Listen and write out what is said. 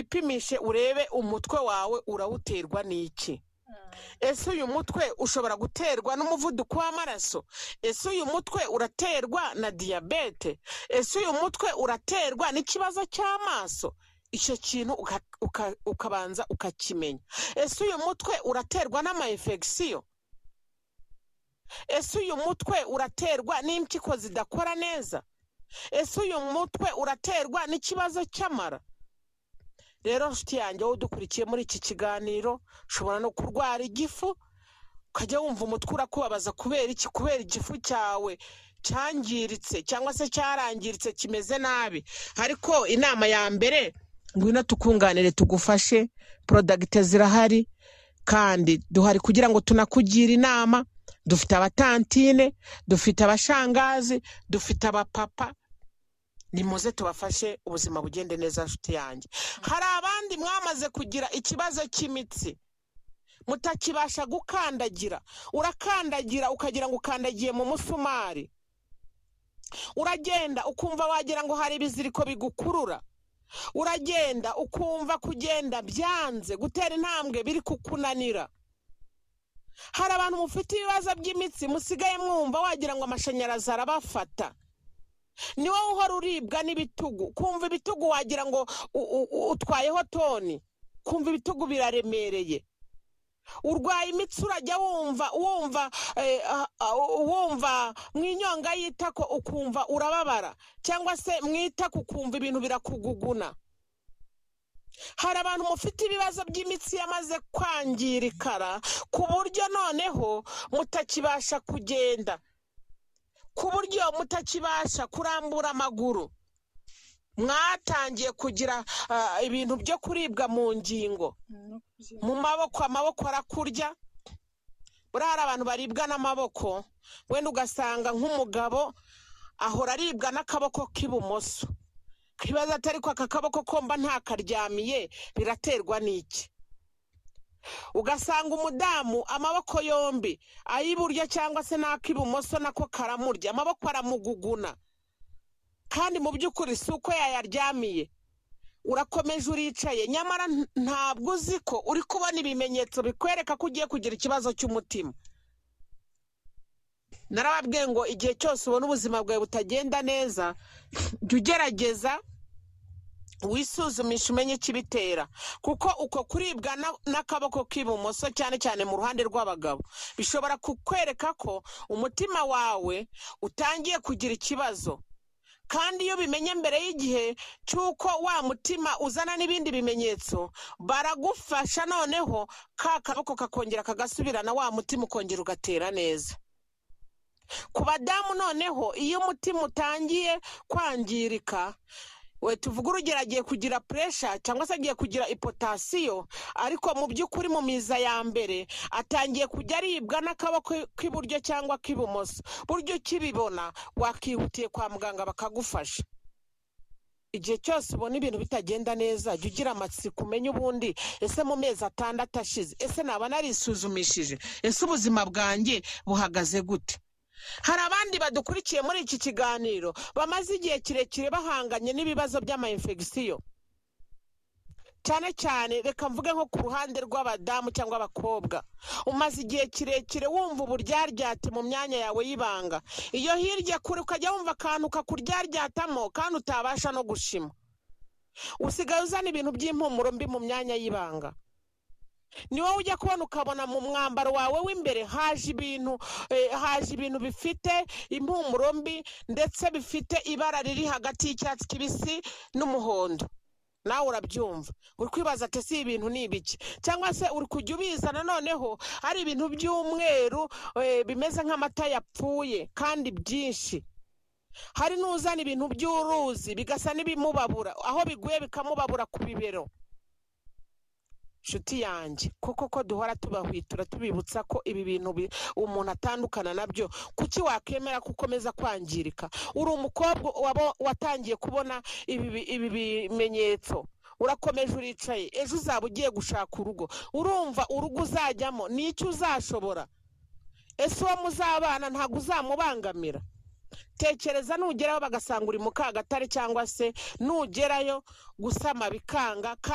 wipimishe urebe umutwe wawe urawuterwa n'iki ese uyu mutwe ushobora guterwa n'umuvuduko w'amaraso ese uyu mutwe uraterwa na diyabete ese uyu mutwe uraterwa n'ikibazo cy'amaso icyo kintu uka- uka- ukabanza ukakimenya ese uyu mutwe uraterwa n'amayinfegisiyo ese uyu mutwe uraterwa n'impyiko zidakora neza ese uyu mutwe uraterwa n'ikibazo cy'amara rero nshuti yanjye wowe udukurikiye muri iki kiganiro ushobora no kurwara igifu ukajya wumva umutwe urakubabaza kubera iki kubera igifu cyawe cyangiritse cyangwa se cyarangiritse kimeze nabi ariko inama ya mbere ngwino tukunganire tugufashe porodagite zirahari kandi duhari kugira ngo tunakugire inama dufite abatantine dufite abashangazi dufite abapapa nimuze tubafashe ubuzima bugende neza nshuti yanjye hari abandi mwamaze kugira ikibazo cy'imitsi mutakibasha gukandagira urakandagira ukagira ngo ukandagiye mu musumari uragenda ukumva wagira ngo hari ibiziriko bigukurura uragenda ukumva kugenda byanze gutera intambwe biri kukunanira hari abantu mufite ibibazo by'imitsi musigaye mwumva wagira ngo amashanyarazi arabafata ni wowe uhora uribwa n'ibitugu kumva ibitugu wagira ngo u- u- u- utwayeho toni kumva ibitugu biraremereye urwaye imitsi urajya wumva wumva eh, ah, ah, wumva mu inyonga y'itako ukumva urababara cyangwa se mu itako ukumva ibintu birakuguguna hari abantu mufite ibibazo by'imitsi yamaze kwangirikara ku buryo noneho mutakibasha kugenda ku buryo mutakibasha kurambura amaguru mwatangiye kugira ah, ibintu byo kuribwa mu ngingo mu maboko amaboko arakurya buriya hari abantu baribwa n'amaboko wenda ugasanga nk'umugabo ahora aribwa n'akaboko k'ibumoso kibazo atari ko aka kaboko komba ntakaryamiye biraterwa n'iki ugasanga umudamu amaboko yombi ay'iburyo cyangwa se n'ak'ibumoso nako karamurya amaboko aramuguguna kandi mu by'ukuri si uko yayaryamiye urakomeje uricaye nyamara nta- ntabwo uzi ko uri kubona ibimenyetso bikwereka ko ugiye kugira ikibazo cy'umutima narababwiye ngo igihe cyose ubona ubuzima bwawe butagenda neza jya ugerageza wisuzumishe umenye ikibitera kuko uko kuribwa na- n'akaboko k'ibumoso cyane cyane mu ruhande rw'abagabo bishobora kukwereka ko umutima wawe utangiye kugira ikibazo kandi iyo bimenye mbere y'igihe cy'uko wa mutima uzana n'ibindi bimenyetso baragufasha noneho ka kaboko kakongera kagasubirana wa mutima ukongera ugatera neza ku badamu noneho iyo umutima utangiye kwangirika we tuvuga urugero agiye kugira puresha cyangwa se agiye kugira ipotasiyo ariko mu by'ukuri mu miza ya mbere atangiye kujya aribwa n'akaboko k'iburyo cyangwa k'ibumoso buryo ukibibona wakihutiye kwa muganga bakagufasha igihe cyose ubona ibintu bitagenda neza jya ugira amatsiko umenye ubundi ese mu mezi atandatu ashize ese naba narisuzumishije ese ubuzima bwanjye buhagaze gute hari abandi badukurikiye muri iki kiganiro bamaze igihe kirekire bahanganye n'ibibazo by'amayinfegisiyo cyane cyane reka mvuge nko ku ruhande rw'abadamu cyangwa abakobwa umaze igihe kirekire wumva uburyaryate mu myanya yawe y'ibanga iyo hirya kure ukajya wumva akantu kakuryaryatamo kandi utabasha no gushima usigaye uzana ibintu by'impumuro mbi mu myanya y'ibanga ni wowe ujya kubona ukabona mu mwambaro wawe w'imbere haje ibintu eh, haje ibintu bifite impumuro mbi ndetse bifite ibara riri hagati y'icyatsi kibisi n'umuhondo nawe urabyumva uri kwibaza ati si ibintu ni ibiki cyangwa se uri kujya ubizana noneho hari ibintu by'umweru eh, bimeze nk'amata yapfuye kandi byinshi hari n'uzana ibintu by'uruzi bigasa n'ibimubabura aho biguye bikamubabura ku bibero nshuti yanjye kuko ko duhora tubahwitura tubibutsa ko ibi bintu bi- umuntu atandukana nabyo kuki wakemera ko ukomeza kwangirika uri umukobwa waba watangiye kubona ibi bi- ibi bimenyetso urakomeje uricaye ejo uzaba ugiye gushaka urugo urumva urugo uzajyamo ni icyo uzashobora ese uwo muzabana ntabwo uzamubangamira tekereza nugerayo bagasanga uri mu kagatare cyangwa se nugerayo gusama bikanga kandi